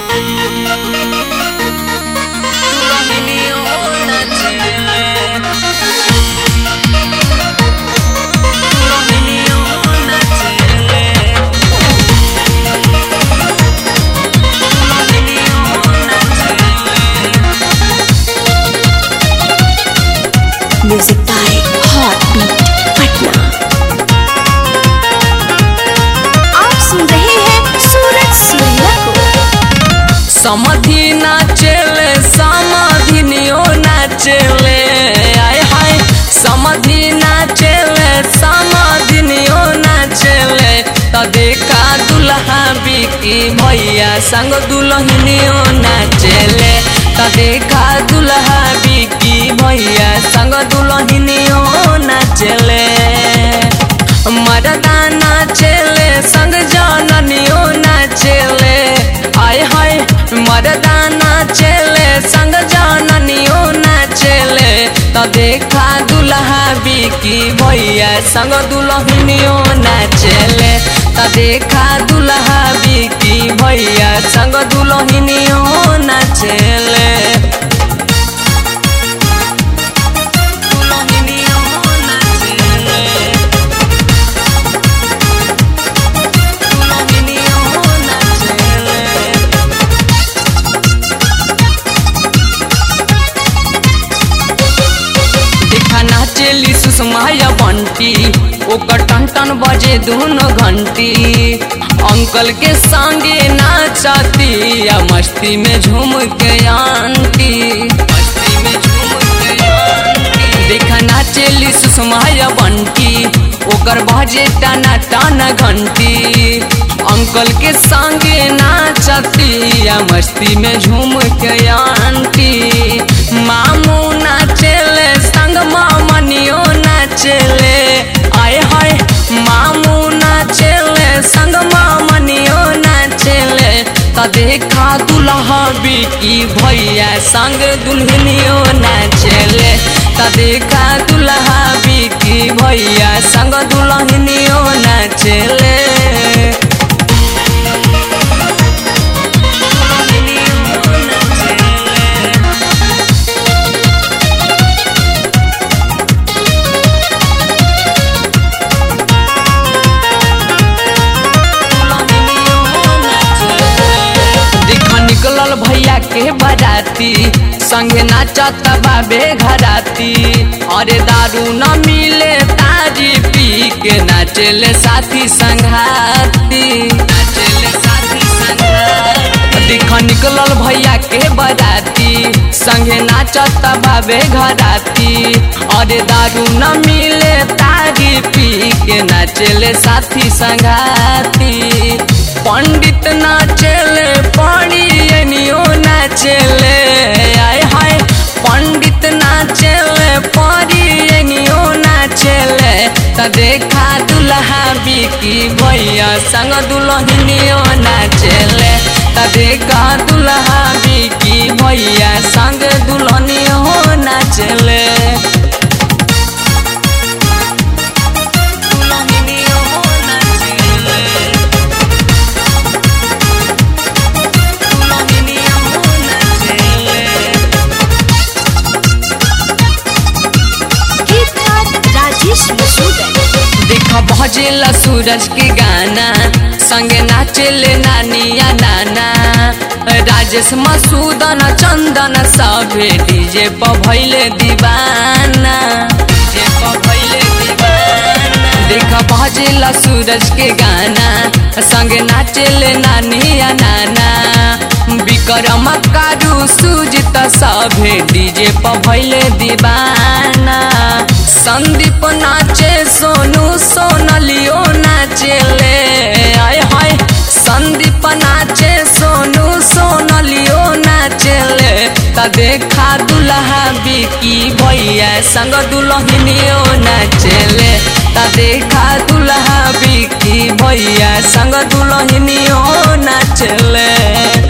music by हॉटबीट Patna आप सुन रहे हैं सूरज सूर्या को समधि नाचेले समाधिनियो नाचेले आय हाय समधि नाचेले समाधिनियो नाचेले त देखा दुल्हा बिकी भैया संग दुल्हनियो नाचेले त देखा दुल्हा बिकी भैया संग दुल्हनियो नाचेले मरदा नाचेले संग जननियो नाचेले आय हाय मरदा नाचेले संग जननियो नाचेले त देखा दुल्हा बिकी भैया संग दुल्हनियो नाचेले त देखा दुल्हा बिकी भैया संग दुल्हनियो नाचेले दुल्हनियो नाचेले दुल्हनियो नाचेले देखा नाचेली सुषमाया बंटी ओकर टन टन बजे दोनों घंटी अंकल के संगे नाचती या मस्ती में झूम के आंटी मस्ती में झूम के आंटी देखा नाचेली सुषमाया बंटी ओकर बजे टाना टाना घंटी अंकल के संगे नाचती या मस्ती में झूम के आंटी मामू नाचेले संग मामनियो नाचेले आय हाय मामू नाचेले संग मामनियो नाचेले त देखा दुल्हा बिकी भैया संग दुल्हनियो नाचेले त देखा दुल्हा बिकी भैया संग दुल्हनियो नाचेले दुल्हनियो नाचेले देखा निकलल भैया के बराती संगे नाचत बाबे घराती अरे दारू न मिले तारी पी के नाचेले साथी संघाती नाचेले साथी संघाती देखा निकलल भैया के बराती संगे नाचत बाबे घराती अरे दारू न मिले तारी पी के नाचेले साथी संघाती पंडित नाचेले पड़ियनियो नाचेले आय हाय पंडित नाचेले पड़ियनियो नाचेले त देखा दुल्हा बिकी भैया संग दुल्हनियो नाचेले त देखा दुल्हा बिकी भैया संग दुल्हनियो नाचेले दुल्हनियो नाचेले गीतकार राजेश मसूदन देखा भजेला सूरज के गाना संगे नाचेले नानिया नाना राजेश मसूदन चंदन सभे डीजे पर भैले दीवाना डीजे पर भैले दीवाना देखा भजेला सूरज के गाना संगे नाचेले नानिया नाना विक्रम कारू सुजित सभे डीजे पर भैले दीवाना संदीप नाचे सोनू सोनलियो नाचेले आय हाय संदीप नाचे सोनू सोनलियो नाचेले त देखा दुल्हा बिकी भैया संग दुल्हनियो नाचेले त देखा दुल्हा बिकी भैया संग दुल्हनियो नाचेले